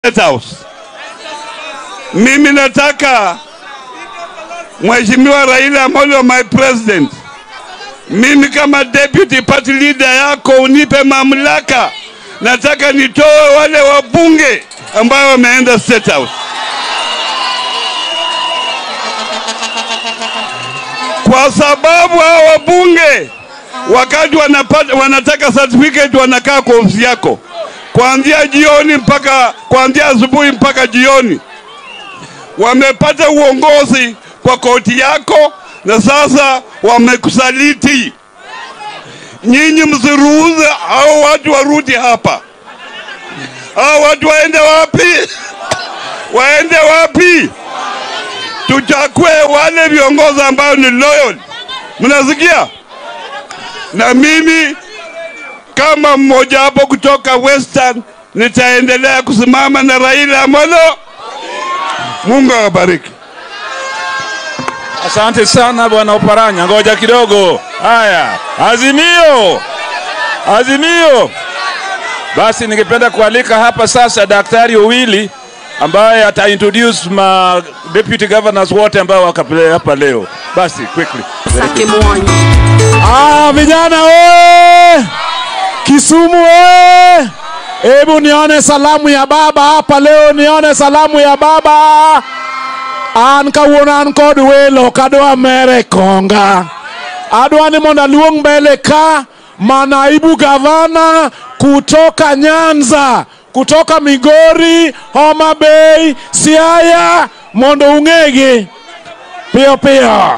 State House. Mimi nataka Mheshimiwa Raila Amolo, my president, mimi kama deputy party leader yako unipe mamlaka. Nataka nitoe wale wabunge ambao wameenda State House, kwa sababu hao wabunge wakati wanapata, wanataka certificate wanakaa kwa ofisi yako kuanzia jioni mpaka kuanzia asubuhi mpaka jioni. Wamepata uongozi kwa koti yako na sasa wamekusaliti. Nyinyi msiruhusu hao watu warudi hapa. Hao watu waende wapi? waende wapi? Tuchague wale viongozi ambao ni loyal. Mnasikia? Na mimi kama mmoja wapo kutoka Western nitaendelea kusimama na Raila Amolo. Mungu awabariki. Asante sana bwana Oparanya, ngoja kidogo. Haya, Azimio, Azimio. Basi ningependa kualika hapa sasa Daktari Owili ambaye ata introduce ma deputy governors wote ambao wako hapa leo. Basi quickly. Sake Mwanyi. Ah, vijana oye! Kisumu oye! Hebu nione salamu ya baba hapa leo, nione salamu ya baba. An kawuono an kod welo kadwa mere konga. Adwa ni mondo aluong mbele ka manaibu gavana kutoka Nyanza, kutoka Migori, Homa Bay, Siaya mondo ung'egi piyo piyo.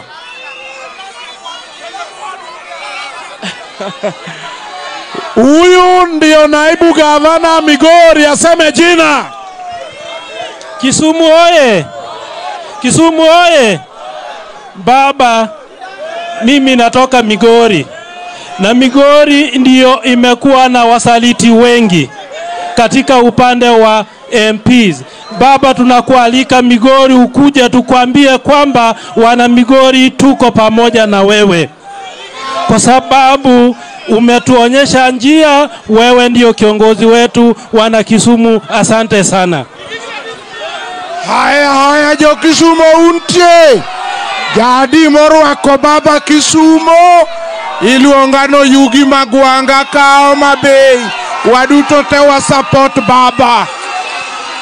Huyu ndio naibu gavana Migori, aseme jina. Kisumu oye! Kisumu oye! Baba, mimi natoka Migori na Migori ndiyo imekuwa na wasaliti wengi katika upande wa MPs. Baba, tunakualika Migori ukuje tukwambie kwamba wana Migori tuko pamoja na wewe, kwa sababu umetuonyesha njia. Wewe ndio kiongozi wetu, wana Kisumu. Asante sana. Haya haya, jo Kisumo untie jadi morwako baba Kisumo iluongano Yugi Magwanga ka Homa Bay, waduto te wa support baba